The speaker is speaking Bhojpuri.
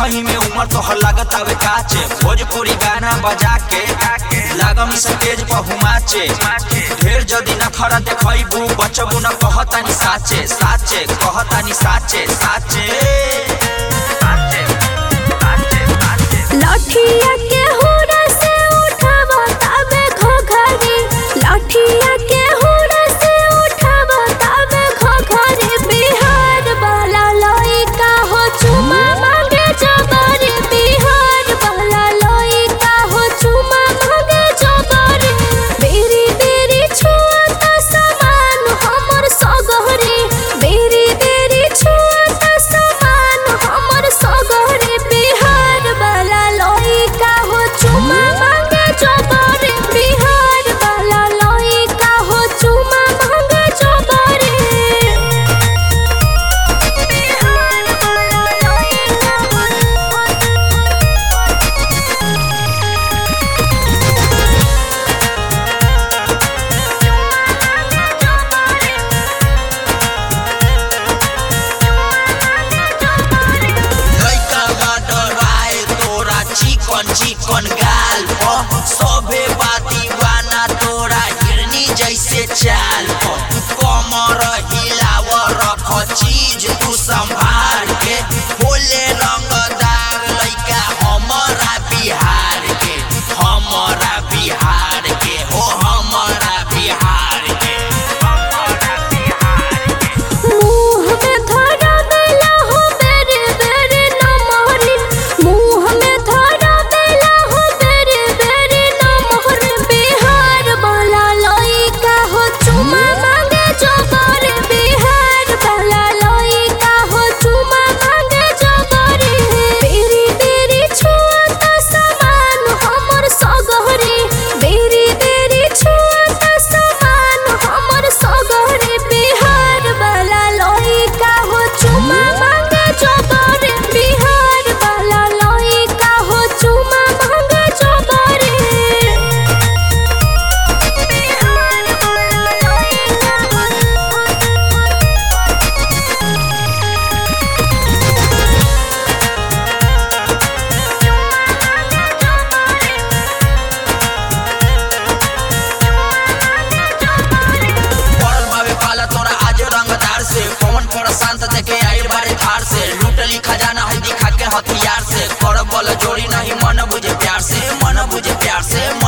देखही में उम्र तोहर लागत आवे काचे भोजपुरी गाना बजा के लागम स्टेज पर हुमाचे ढेर जदी न खरा देखैबू बचबू न कहतानी साचे साचे कहतानी साचे साचे लाठिया के हुरा से उठावा ताबे घोघरी लाठिया के हुरा से उठावा ताबे घोघरी बिहार वाला लइका हो चुमा मांगे जबरी बिहार वाला लइका हो चुमा मांगे जबरी बेरी बेरी छुअत समान हमर सगहरी बेरी बेरी छुअत समान हमर सगहरी बिहार वाला लइका हो चुमा मांगे जबरी बिहार वाला लइका हो चुमा मांगे जबरी बिहार वाला लइका बा डराए तोरा चिकन चिकन गाल पर सबे बा दीवाना तोरा हिरनी जैसे चाल पर कमर हिलाव रख चीज तू संभाल के बोले रंगदार लइका हमारा बिहार के हमारा बिहार के हो हमारा बिहार के हमारा बिहार के मुँह में धरा देला हो बेरे बेरे नमहरी मुँह में धरा देला हो बेरे बेरे नमहरी बिहार वाला लइका हो चुमा मांगे जबरी बिहार वाला लइका हो चुमा मांगे जबरी बेरी बेरी छुअत समान हमर सगहरी बेरी बेरी छुअत समान हमर सगहरी बिहार वाला लइका हो चुमा मांगे जबरी बिहार वाला लइका हो चुमा मांगे जबरी बिहार वाला पड़ल बावे पाला तोरा आज रंगदार से पवन पर शांत देखे आइल बारे धार से लूटली खजाना है दिखा के हथियार से कर बल जोड़ी नहीं मन बुझे प्यार से मन बुझे प्यार से